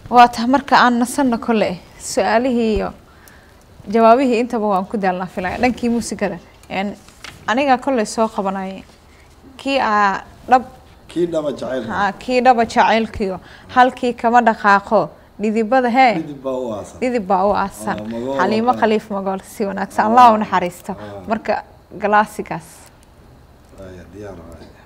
waa tahay marka aan nasanno kole su-aalihii iyo jawaabihii intaba waan ku daalnaa filaya dhankii muusikada een, aniga kolley soo qabanayay kii aa dhab kii dhaba jacayl haa, kii dhaba jacaylkiyo halkii kama dhaqaaqo dhidibada hee midib baa u aasan dhidib baa u aasan Ah, magool xaliimo ah. khaliif magool si wanaagsan allah u naxariisto Ah. marka galaasigaas Aya, diyaar waaye